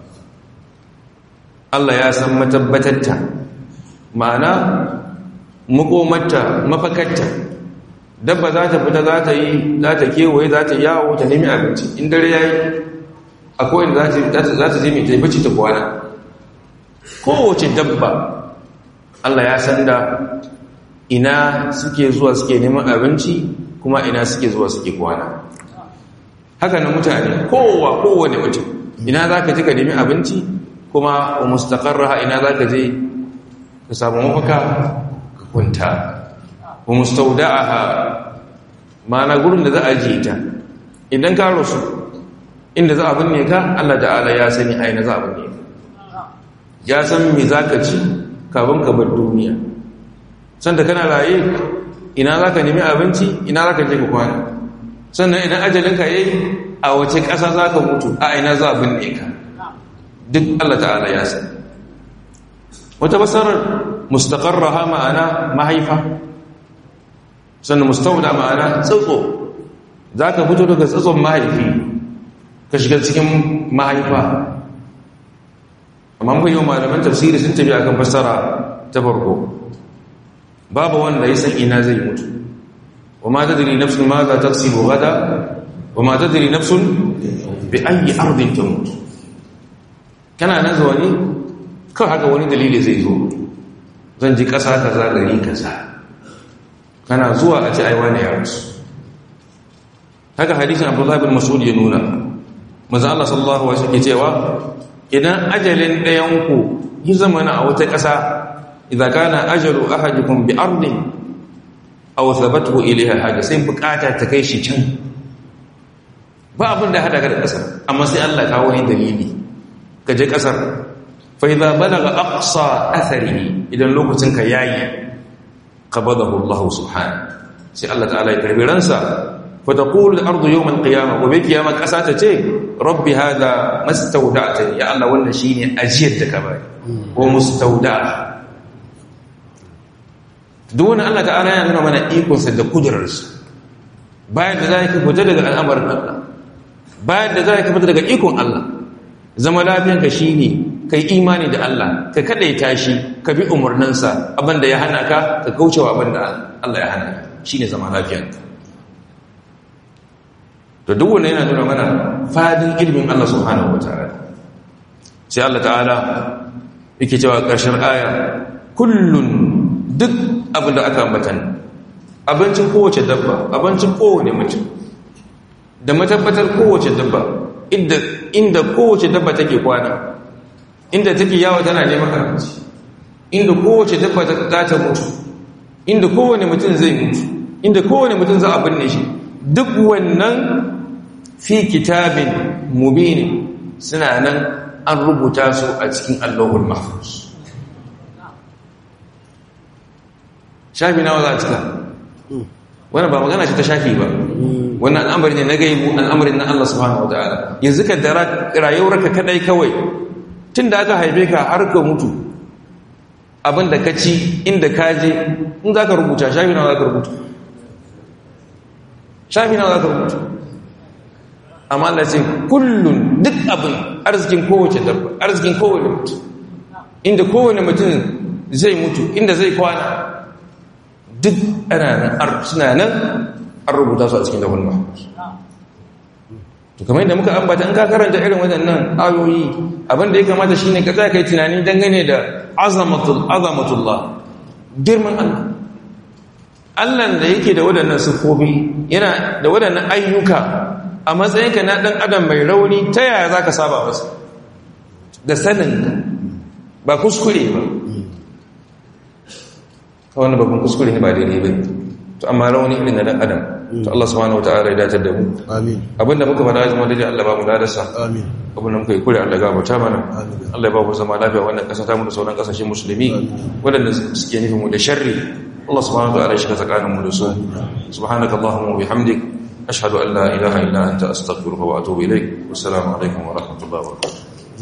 Speaker 1: Allah ya san matabbatatta ma'ana makomarta mafakarta dabba za ta fita za ta yi za ta kewaye za ta yawo ta nemi abinci in dare ya yi akwai da za ta je mai taifaci ta kwana kowace dabba Allah ya san da ina suke zuwa suke neman abinci kuma ina suke zuwa suke kwana haka na mutane kowa kowane mutum ina za ka ji ka nemi abinci kuma wa mustaƙarraha ina za ka je ka samu mafaka ka kunta wa mustaudaha ma'ana gurin da za a ji ta idan ka rasu inda za a binne ka Allah ta'ala ya sani aina za a binne ka ya san me za ka ci kafin ka bar duniya sanda kana raye ina za ka nemi abinci ina za ka je ka kwana sannan idan ajalinka ya yi a wace ƙasa za ka mutu a ina za a binne ka duk Allah ta'ala ya sani wata basarar mustaƙarraha ma'ana mahaifa sannan mustauda ma'ana tsotso za ka fito daga tsotson mahaifi ka shiga cikin mahaifa amma mun yi malaman tafsiri sun tafi akan fassara ta farko babu wanda ya san ina zai mutu wa ma tadri nafsun ma za taksibu gada wa ma tadri nafsun bi ayi ardin tamut kana nan zuwa ne kawai haka wani dalili zai zo zan ji ƙasa kaza gari kaza kana zuwa a ce aiwa ne ya rasu haka hadisin abdullahi bin mas'ud ya nuna manzo Allah sallallahu alaihi wasallam cewa idan ajalin ɗayanku yi zamana a wata ƙasa idza kana ajalu ahadikum bi ardin aw thabathu ilayha haja sai bukata ta kai shi can ba abin da hada ga ƙasar amma sai Allah kawo wani dalili ka je ƙasar fa idza balaga aqsa atharihi idan lokacin ka yayi qabadahu Allah subhanahu sai Allah ta'ala ya karbi ransa فتقول الأرض يوم القيامة وبقيامة قساتة ربي هذا ما استودعتني يا الله وانا شيني أجيرتك باي ومستودع دون الله تعالى ينظر من إيكون سد قدرس بعد ذلك فتدق الأمر الله بعد ذلك فتدق إيكون الله zama lafiyanka shine kai imani da Allah ka kadaita shi ka bi umarninsa abinda ya hana ka ka kaucewa abinda Allah ya hana ka shine zama lafiyanka to duk wanda yana nuna mana fadin ilimin Allah subhanahu wataala sai Allah ta'ala yake cewa ƙarshen aya kullun duk abin da aka ambatan abincin kowace dabba abincin kowane mutum da matabbatar kowace dabba inda inda kowace dabba take kwana inda take yawo tana neman abinci inda kowace dabba za ta mutu inda kowane mutum zai mutu inda kowane mutum za a binne shi duk wannan fi kitabin mubini suna nan an rubuta su a cikin allahul mahfuz shafi nawa za a cika wannan ba magana ce ta shafi ba wannan al'amari ne na gaibu al'amarin na Allah subhanahu wa ta'ala yanzu ka da rayuwarka kadai kawai tun da aka haife ka har ka mutu abinda ka ci inda ka je in za ka rubuta shafi nawa za ka rubuta shafi nawa za ka rubuta amma Allah ce kullun duk abin arzikin kowace dabba arzikin kowane mutum inda kowane mutum zai mutu inda zai kwana duk duk ana nan suna nan an rubuta su a cikin lahul mahfuz to kamar yadda muka ambata in ka karanta irin waɗannan ayoyi abin da ya kamata shine ka tsaya kai tunani dangane da azamatul azamatullah girman Allah Allah da yake da waɗannan sifofi yana da waɗannan ayyuka a matsayinka na ɗan adam mai rauni ta yaya za ka saba masa da sanin ba kuskure ba kawai babban kuskure ne ba daidai ba to amma rauni irin na ɗan adam to Allah subhanahu wataala ya dace da mu
Speaker 2: amin
Speaker 1: abinda muka fara zama daidai Allah ba mu ladarsa
Speaker 2: amin
Speaker 1: abinda muka yi kure Allah gafarta mana Allah ya ba mu zama lafiya wannan ƙasa ta mu da sauran ƙasashen musulmi waɗanda suke nufin mu da sharri Allah subhanahu wataala ya shiga tsakanin mu da su subhanakallahumma wa bihamdik ashhadu an la ilaha illa anta astaghfiruka wa atubu ilaik wassalamu alaikum wa rahmatullahi wa barakatuh